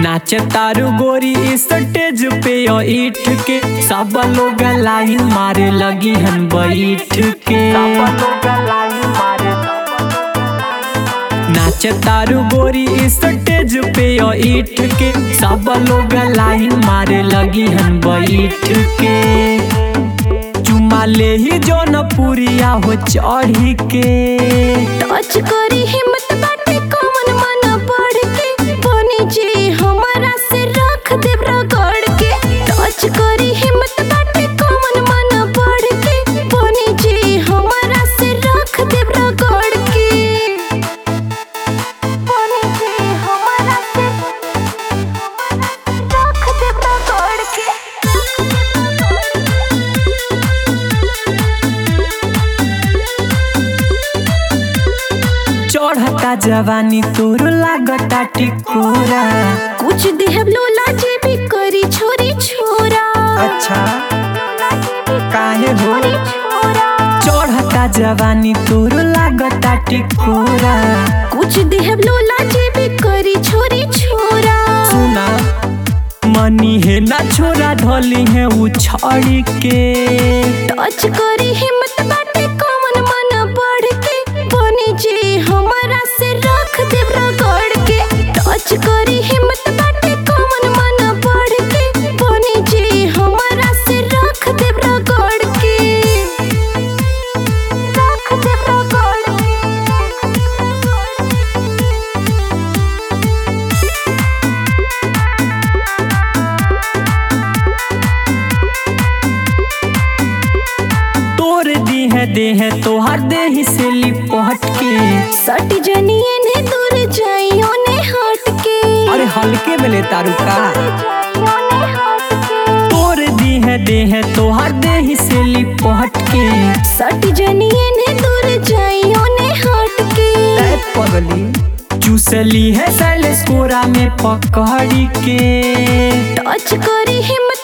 नाचे तारू गोरी स्टेज पे यो ईट के सब लोग लाइन मारे लगी हन बैठ के नाचे तारू गोरी स्टेज पे यो ईट के सब लोग लाइन मारे लगी हन बैठ के चुमा ले ही जौन पुरिया हो चढ़ी के टच करी हिम्मत बाटे कौन मन बढ़ के बनी जी हमारा से रख देव रगड़ के टच करी हिम्मत बाटे कौन मन बढ़ के बनी जी हमारा से रख देव रगड़ के बनी जी हमारा से रख देव रगड़ के चढ़ता जवानी तोर लागता टिकोरा कुछ देहब लोला जे भी करी छोरी छोरा अच्छा काहे हो छोरी छोरा चढ़ता जवानी तोर लागता टिकोरा कुछ देहब लोला जे भी करी छोरी छोरा सुना मनी है ना छोरा ढोली है उछाड़ी के टच करी हिम्मत बाटे कौन मन बढ़ के बनी जी हमारा से रख देव रगड़ के टच करी हिम्मत बाटे कौन मन बढ़ के बनी जी हमारा से रख देव रगड़ के रख देव रगड़ के तोर दी है दे है तोहर देह से लिपट के सट जनिए ने दूर जाइयो ने हट के अरे हल्के में ले तारू का जाइयो ने हट के तोर दी है दे है तोहर देह से लिपट के सट जनिए ने दूर जाइयो ने हट के ए पगली चूसली है सैलेस कोरा में पकड़ी के टच करी हिम्मत